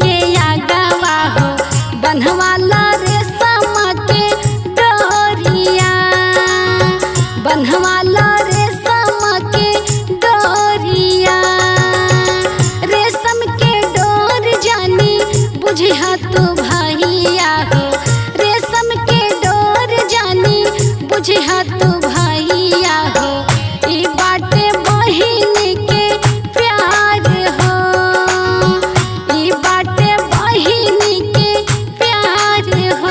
के आगवा हो बनवाला रेशम के डोरिया बनवाला रेशम के डोरिया रेशम के डोर जानी बुझिया तू भैया हो रेशम के डोर जानी बुझिया तू भैया हो ई बाटे बहिन के प्यार हो ई बाटे बहिन के प्यार हो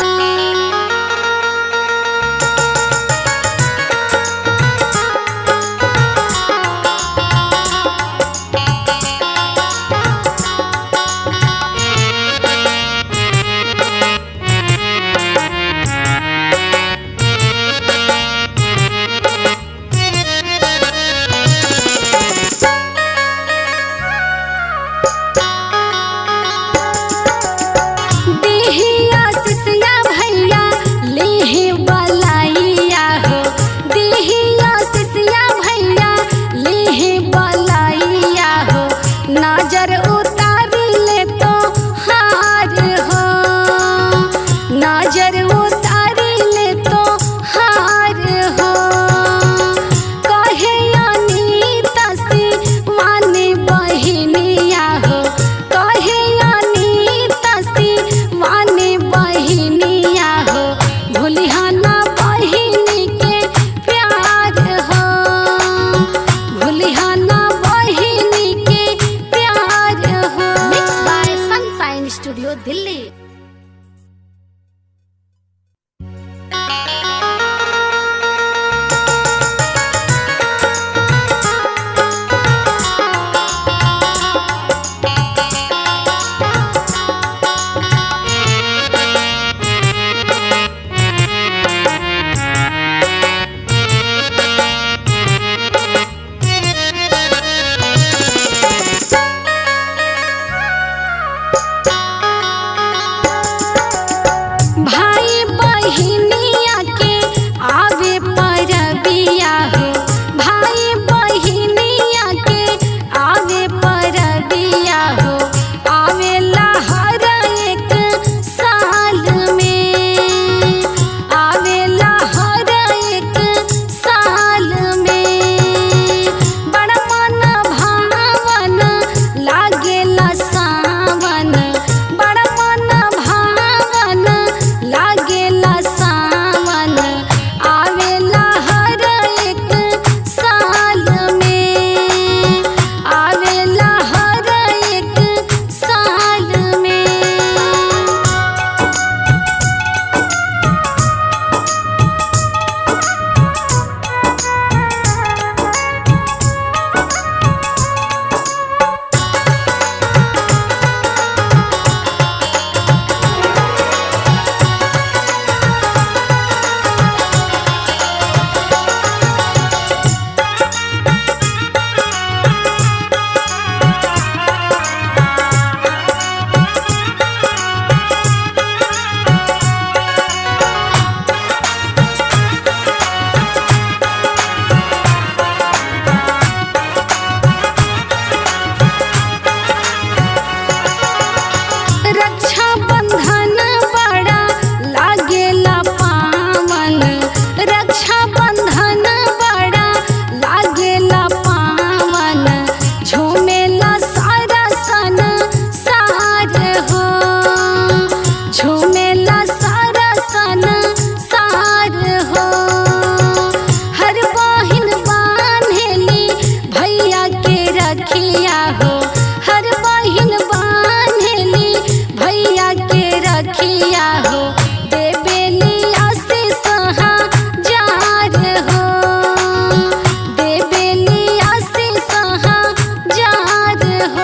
देहिया सिसिया भैया लेहे बलाइया हो देहिया सिसिया भैया लेहे बलाइया हो नजर उतार ले तो हार हो नजर उतार ले तो हार हो कहे अनीता से माने बहिनिया हो कहे अनीता से माने बहिनिया हो भूलिहाना बहिनी के प्यार हो भूलिहाना बहिनी के प्यार हो mix by Sunshine Studio Delhi भाई बहिनिया के आवे परबिया हो भाई बहिनिया के आवे परबिया हो आवेला हर एक साल में आवेला हर एक साल में बड़ मन भावन लागेला सावन बड़ मन भावन लागेला सावन आवेला हर एक साल में आवेला हर एक साल में रक्षा बंधन बड़ा लागेला पावन रक्षा बंधन बड़ा लागेला पावन झूमेला सारा सन सार हो झूमेला सारा सन सार हो हर बहिन बान्हेली भैया के रखिया हो हर बहिन बान्हेली भैया के रखिया हो देवेली आशीष जार हो देवेली आशीष जार हो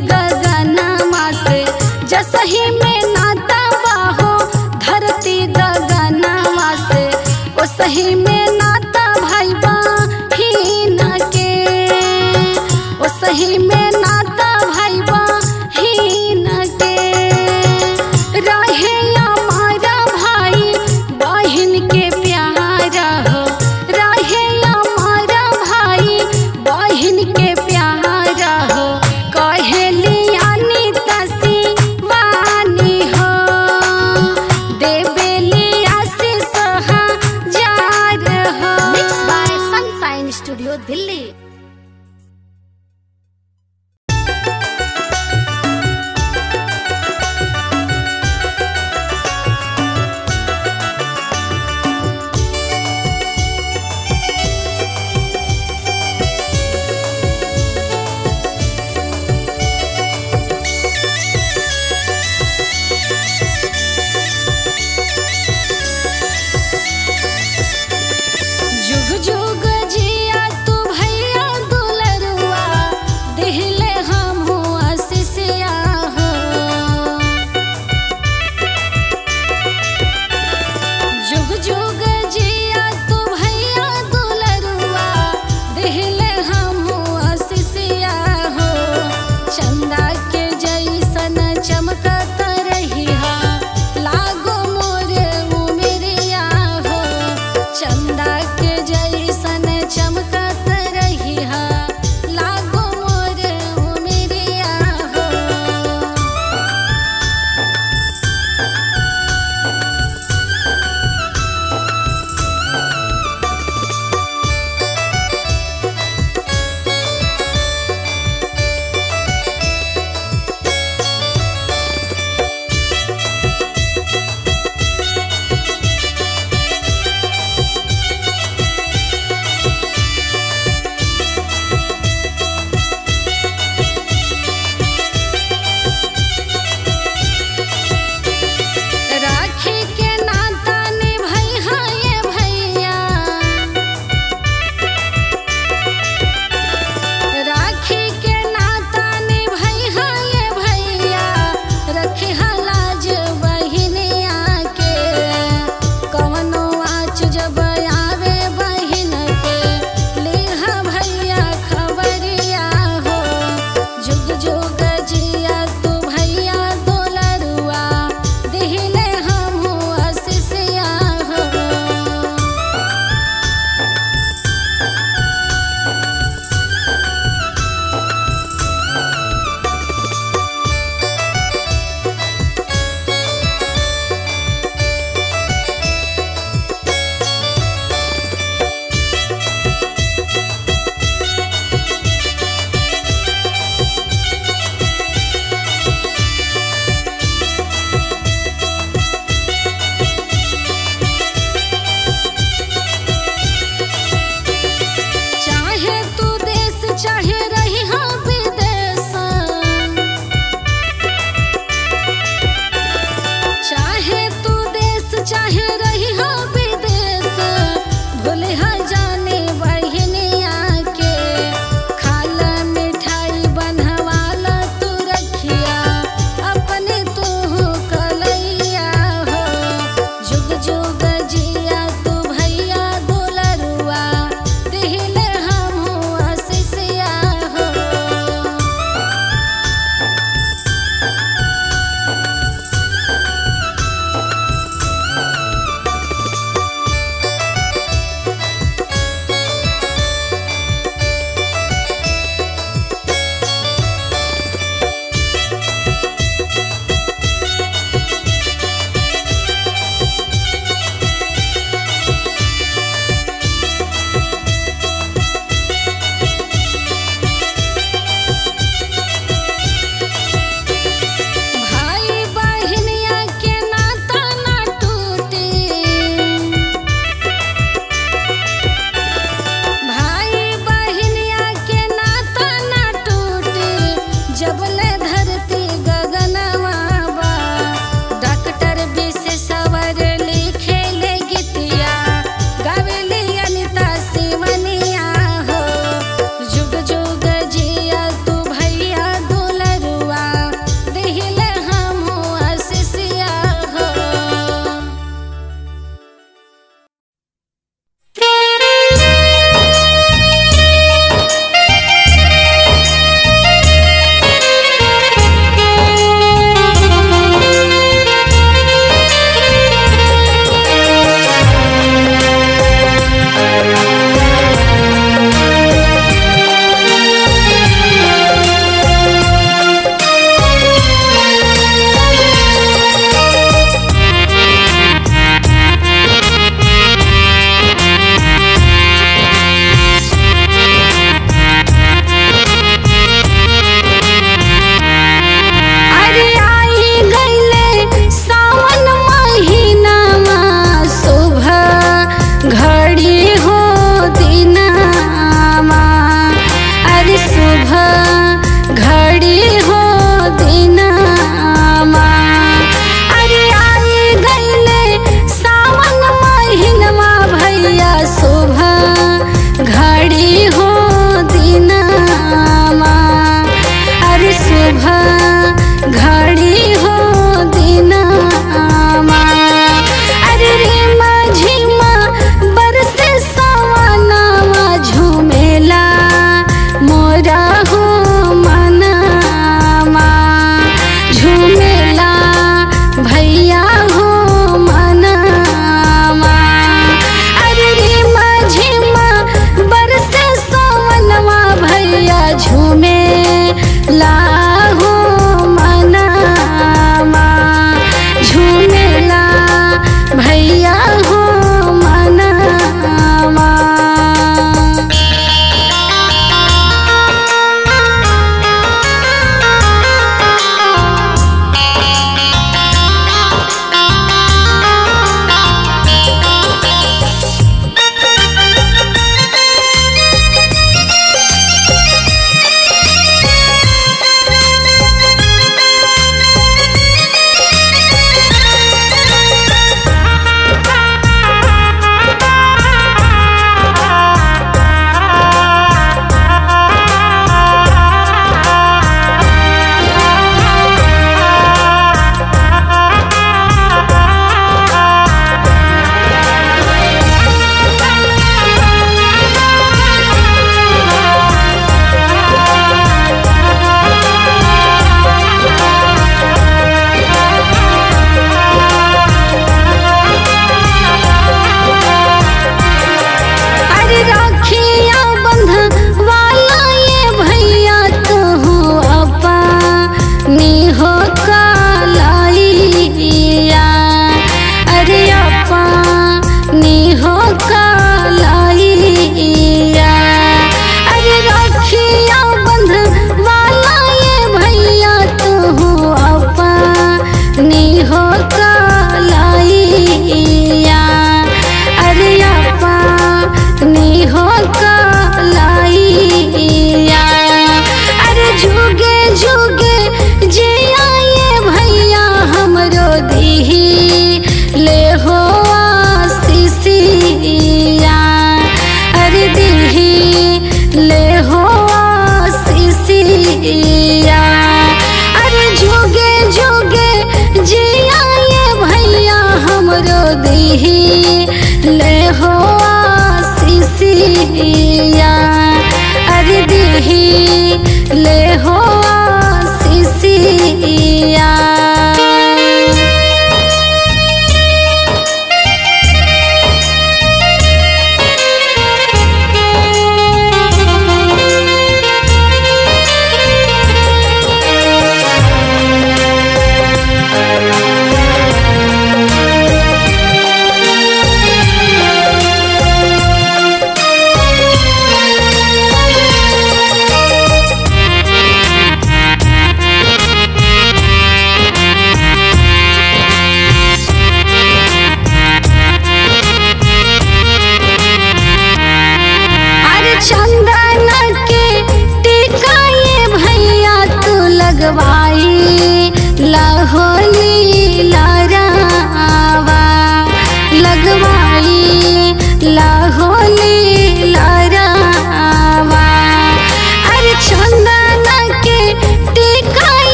गगनमा से जसही में नाता बाहो धरती गगनमा से ओ सही में नाता भाई बहिन के ओ सही में नाता भाई बहिन के रहे हमारा भाई बहिन के प्यारा हो रहे हमारा भाई बहिन के प्यारा हो कहेली अनिता सिवानी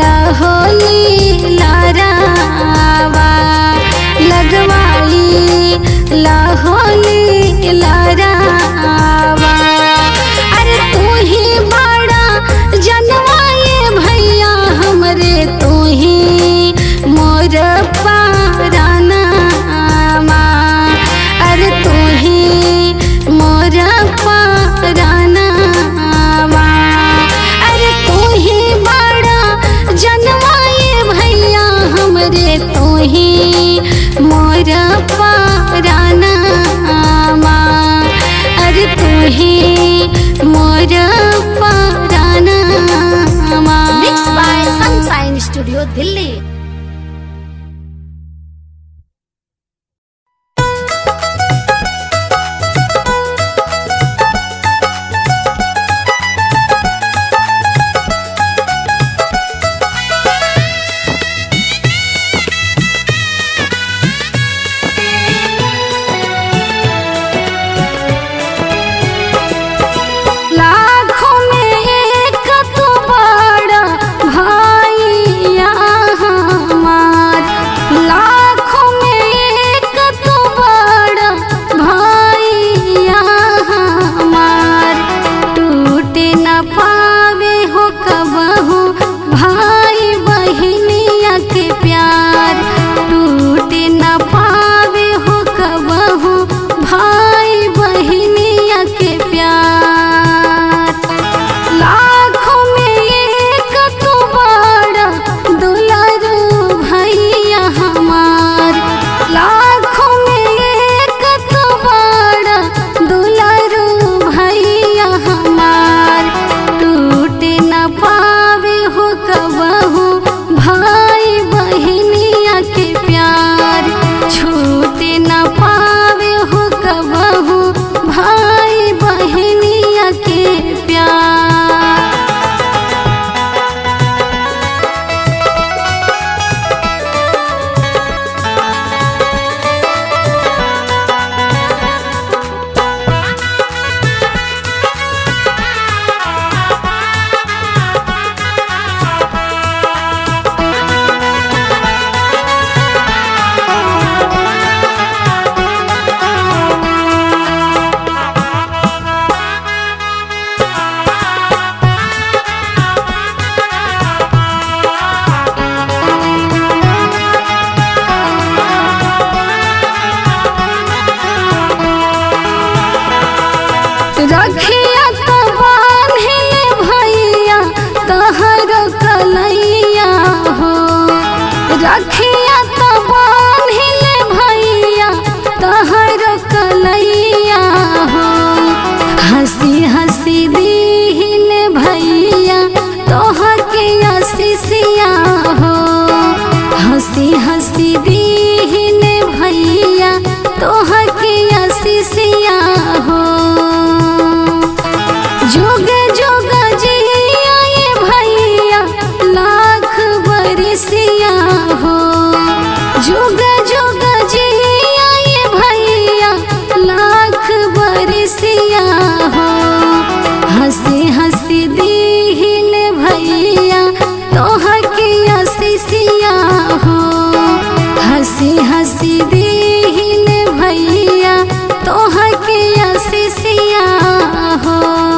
लाहोली लारावा लगवाई लाहोली लारावा अरे तू ही बड़ा जनवाए भैया हमरे तू ही मोर पारानावा अरे तू ही मोर पारानावा अरे तू ही बड़ा जनवाए भैया हमरे तू ही मोर पारानावा अरे तू ही मोर पारानावा Mixed by Sunshine Studio, Delhi. लाखों में एक तू बड़ा भाईया हमार लाखों में एक तू बड़ा भाईया हमार टूटे न पावे हो कबहू भाई बहनिया के प्यार टूटे न पावे हो कबहू भाई बहनिया के प्यार लाखों में एक तू बड़ा दुलारू भैया हमार लाखों में एक तू बड़ा दुलारू भैया हमार टूटे न पावे हो कबहू भाई बहनिया के प्यार छूटे न पावे हो कबहू भाई बहनिया के प्यार रखिया तो बान्हे भैया तहर कलैया हो रखिया तो बान्हे भैया तहर कलैया हो हंसी हंसी दीहिन भैया तोहर के आशीषिया हो हंसी हंसी दीहिन भैया तोहर के आशीषिया हो जुग जुग जिया ये भैया लाख बरसिया हो जुग जुग जिया ये भैया लाख बरसिया हो हंसी हंसी दीहिन भैया तोहर के आशीषिया हो हंसी हंसी दीहिन भैया तोहर के आशीषिया हो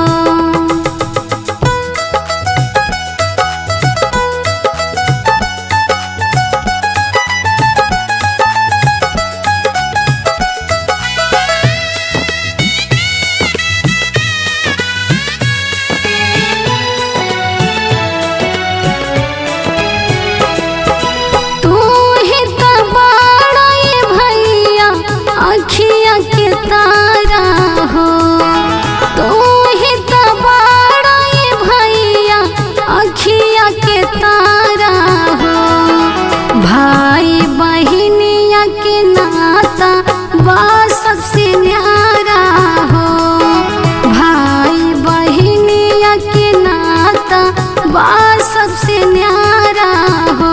तू ही तो बड़ा ये भैया अखिया के तारा हो तू ही तो बड़ा ये भैया अखिया के तारा हो भाई बहनिया के नाता बा सबसे न्यारा हो भाई बहनिया के नाता बा सबसे न्यारा हो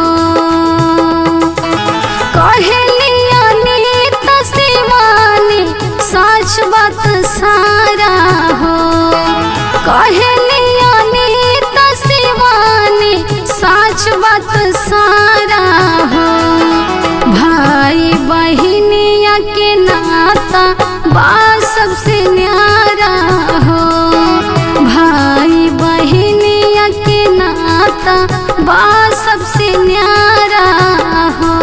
कहलिया नीत शिवानी साच छुआवत सारा हो भाई बहिनिया के नाता बा सबसे न्यारा हो भाई बहिनिया के नाता बा सबसे न्यारा हो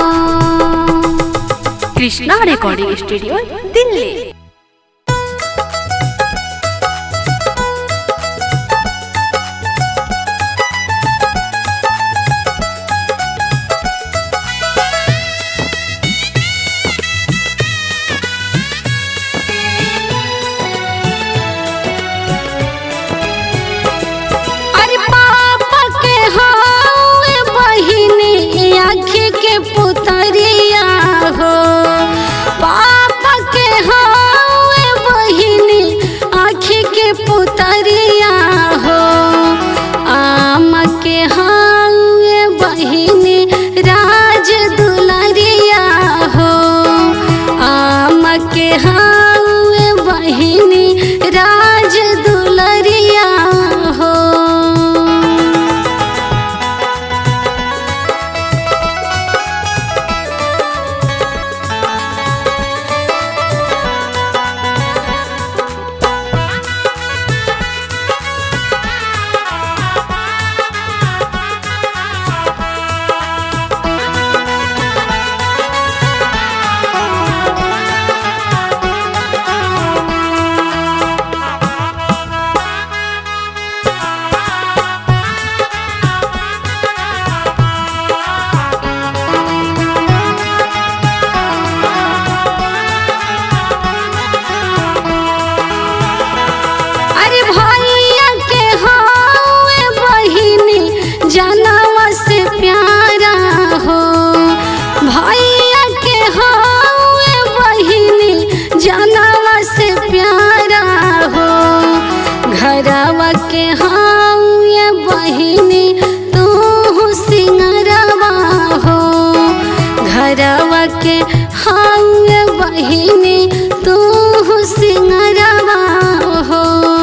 कृष्णा रिकॉर्डिंग स्टूडियो दिल्ली अरे पापा के हावे बहिनी आँखी के पुतरिया हो पापा के हावे बहिनी आँखी के पुतरिया हो आम के हावे बहिनी राज दुलरिया हो आम के हावे बहिनी राज दुलरिया हो अरे भैया के हावे बहिनी जनवा से प्यारा हो भैया के हावे बहिनी जनवा से प्यारा हो घरवा के हावे बहिनी तू सिंगरवा हो घरवा के हावे बहिनी तू सिंगरवा हो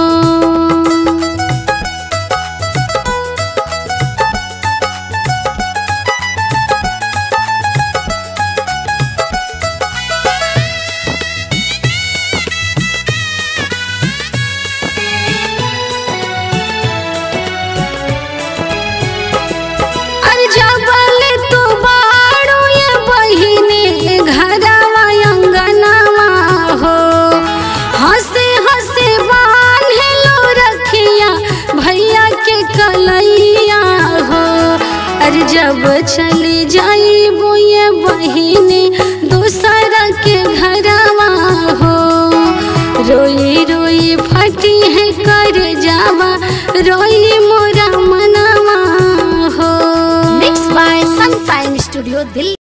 अरे जबल तू बाड़ू ये बहिनी घरवा अंगनवा हो हंसे हंसे बांधे लो रखिया भैया के कलैया हो अरे जब चली जाई ये बहिनी दूसरा के घरवा हो रोई रोई फटी है कर जावा रोई मोरा मनवा हो mix by Sunshine Studio Delhi